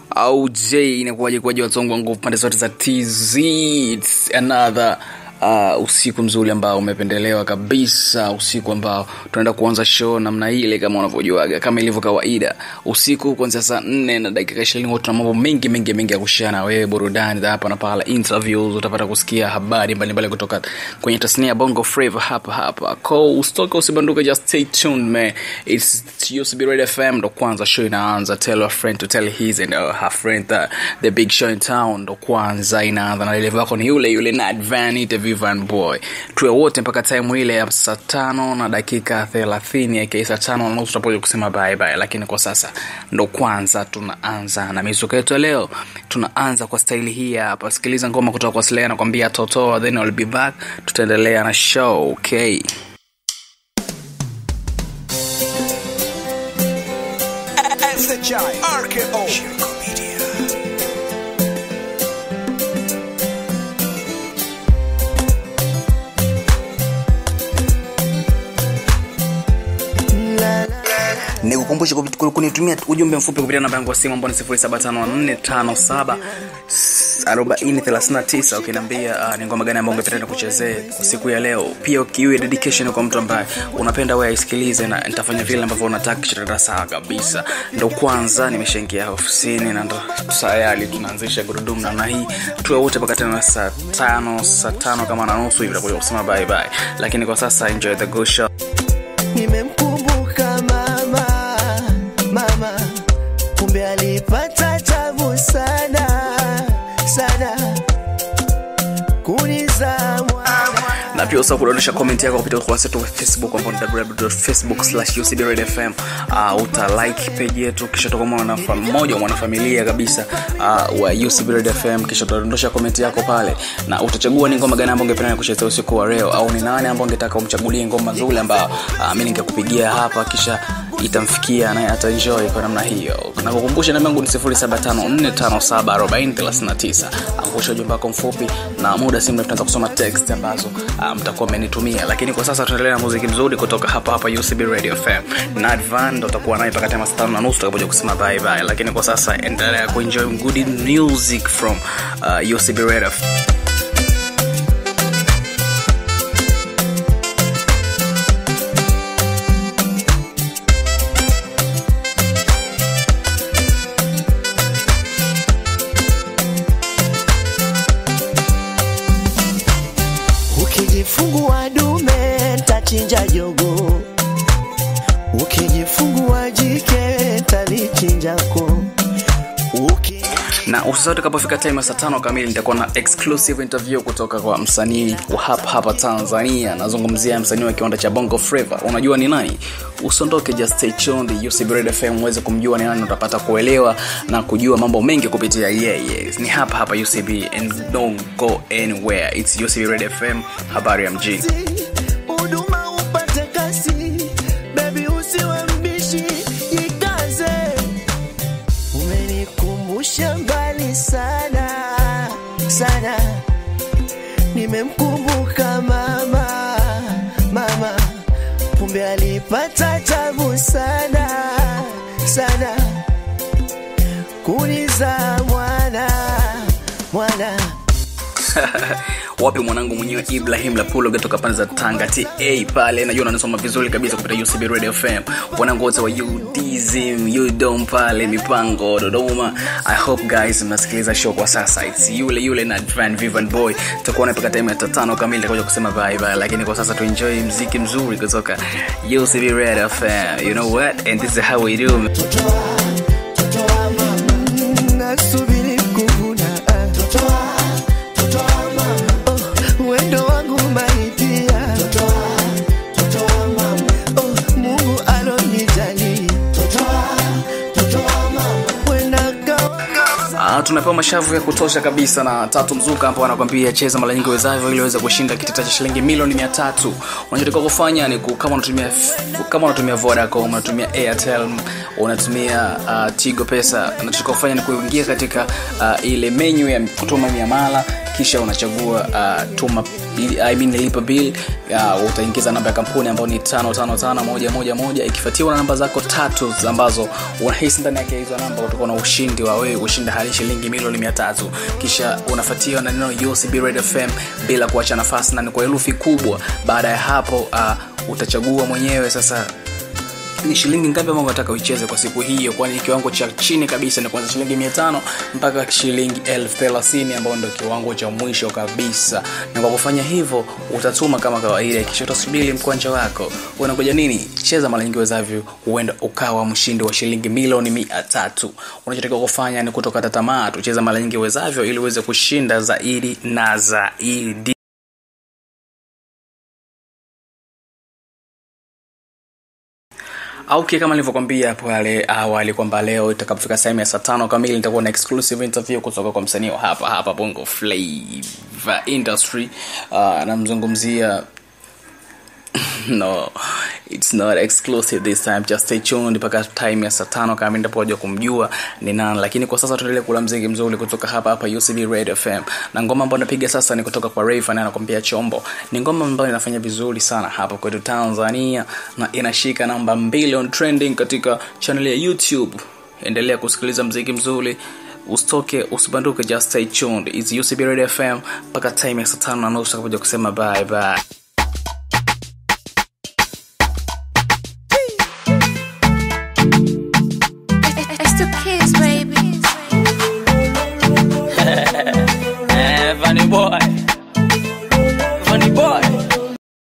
au j inakuwaje kuwaje watongo wa nguvu pande zote za tz It's another uh, usiku mzuri ambao umependelewa kabisa usiku ambao tunaenda kuanza show namna ile kama unavyojuaga kama ilivyo kawaida usiku kuanzia saa nne na dakika ishirini huwa tuna mambo mengi mengi mengi ya kushia na wewe burudani za hapa na pala interviews utapata kusikia habari mbalimbali kutoka kwenye tasnia ya bongo flava hapa hapa ko usitoke usibanduke just stay tuned man it's usb radio fm ndo kwanza show inaanza tell a friend to tell his and uh, her friend that the big show in town ndo kwanza inaanza na dereva wako ni yule yule Nat Van interview van boy tuwe wote mpaka time ile ya saa tano na dakika thelathini aka saa tano na nusu tutapoja kusema bye bye lakini kwa sasa ndo kwanza tunaanza na mizuka yetu ya leo tunaanza kwa staili hii hapa sikiliza ngoma kutoka kwa Slay nakwambia totoa then I'll be back tutaendelea na show okay SHI RKO Shirko Media nikukumbushe kupi- kunitumia ujumbe mfupi kupitia namba yangu ya simu ambao ni 075457 4039 ukiniambia uh, ni ngoma gani ambayo ungependa kuchezee kwa siku ya leo pia ukiwe dedication kwa mtu ambaye unapenda wewe aisikilize na nitafanya vile ambavyo unataka kisha sawa kabisa ndo kwanza nimeshaingia ofisini na ndo tayari tunaanzisha gurudumu namna hii tuwe wote mpaka tena saa tano saa tano kama na nusu hivi takuja kusema bye bye lakini kwa sasa enjoy the good show nimemkumbuka mama mama kumbe alipata tabu sana sana kuniza mwana na pia usahau kudondosha comment yako kupitia ukurasa wetu wa facebook ambao ni www.facebook slash ucbredfm uh, uta like page yetu kisha utakuwa mwana mmoja wa mwanafamilia kabisa uh, wa ucbredfm kisha utadondosha comment yako pale na utachagua ni ngoma gani ambao ungependa kuchezea usiku wa leo au ni nani ambao ungetaka umchagulie ngoma nzuri ambao uh, mi ningekupigia hapa kisha itamfikia naye ataenjoy kwa namna hiyo na kukumbusha namba yangu ni 0754574039 angusha ujumbe wako mfupi na muda si mrefu tunaanza kusoma text ambazo ah, mtakuwa mmenitumia lakini kwa sasa tunaendelea na muziki mzuri kutoka hapa hapa UCB Radio FM na Advan ndo utakuwa naye mpaka time saa tano na nusu tutakapokuja kusema bye bye lakini kwa sasa endelea kuenjoy good music from uh, UCB Radio FM ukijifungua dume tachinja jogo ukijifungua jike talichinjako Uki... na usisahau utakapofika time ya saa tano kamili nitakuwa na exclusive interview kutoka kwa msanii wa hapa hapa tanzania nazungumzia msanii wa kiwanda cha bongo flava unajua ni nani usiondoke just stay tuned UCB Radio fm uweze kumjua ni nani utapata kuelewa na kujua mambo mengi kupitia yeye yeah, yeah. ni hapa hapa ucb and don't go anywhere its ucb Radio fm habari ya mjini huduma upate kasi bebi usiwe mbishi jikaze umenikumbusha mbali sana sana nimemkumbuka mama mama kumbe alipata tabu sana sana kuniza mwana mwana wapi mwanangu mwenyewe ibrahim lapulo kutoka pande za tanga ta pale najua unanisoma vizuri kabisa kupitia ucb radio fm wanangu wote wa udism udom pale mipango dodoma i hope guys mnasikiliza show kwa sasa its yule yule na van vivan boy tutakuwa napaka time ya tatano kamili takuja kusema bye bye lakini kwa sasa tuenjoy mziki mzuri kutoka ucb radio fm you know what and this is how we do nasubiri kuvuna Oh, wendo wangu maitia Oh, mungu alonijali wenda Ah, tumepewa mashavu ya kutosha kabisa na tatu mzuka ambao anakwambia cheza mara nyingi wezavyo ili uweze kushinda kitita cha shilingi milioni mia tatu unachotakiwa kufanya ni ku- kama unatumia kama unatumia vodacom unatumia airtel unatumia uh, tigo pesa unachotakiwa kufanya ni kuingia katika uh, ile menyu ya kutuma miamala kisha unachagua uh, tuma bill, I mean, lipa bill uh, utaingiza namba ya kampuni ambayo ni tano tano tano moja moja moja ikifuatiwa na namba zako tatu ambazo unahisi ndani yake hizo namba utakuwa na ushindi wa wewe kushinda hadi shilingi milioni mia tatu kisha unafuatiwa na neno UCB Red FM bila kuacha nafasi na ni kwa herufi kubwa baada ya hapo uh, utachagua mwenyewe sasa ni shilingi ngapi ambao unataka uicheze kwa siku hiyo kwani kiwango cha chini kabisa ni kuanzia shilingi mia tano mpaka shilingi elfu thelathini ambao ndio kiwango cha mwisho kabisa na kwa kufanya hivyo utatuma kama kawaida kisha utasubiri mkwanja wako unakuja nini cheza mara nyingi wezavyo huenda ukawa mshindi wa shilingi milioni mia tatu unachotakiwa kufanya ni kutokata tamaa tucheza mara nyingi wezavyo ili uweze kushinda zaidi na zaidi okay kama nilivyokwambia hapo pale awali kwamba leo itakapofika sehemu ya saa tano kamili nitakuwa na exclusive interview kutoka kwa msanii wa hapa hapa bongo flavor industry uh, namzungumzia no it's not exclusive this time just stay tuned mpaka time ya saa tano kama nitapoja kumjua ni nani lakini kwa sasa tuendelee kula mziki mzuri kutoka hapa hapa UCB Radio FM na ngoma ambayo napiga sasa ni kutoka kwa Rayvanny anakwambia chombo ni ngoma ambayo inafanya vizuri sana hapa kwetu Tanzania na inashika namba mbili on trending katika channel ya YouTube endelea kusikiliza mziki mzuri usitoke usibanduke just stay tuned it's UCB Radio FM mpaka time ya saa tano na nusu takapoja kusema bye bye It's the kids,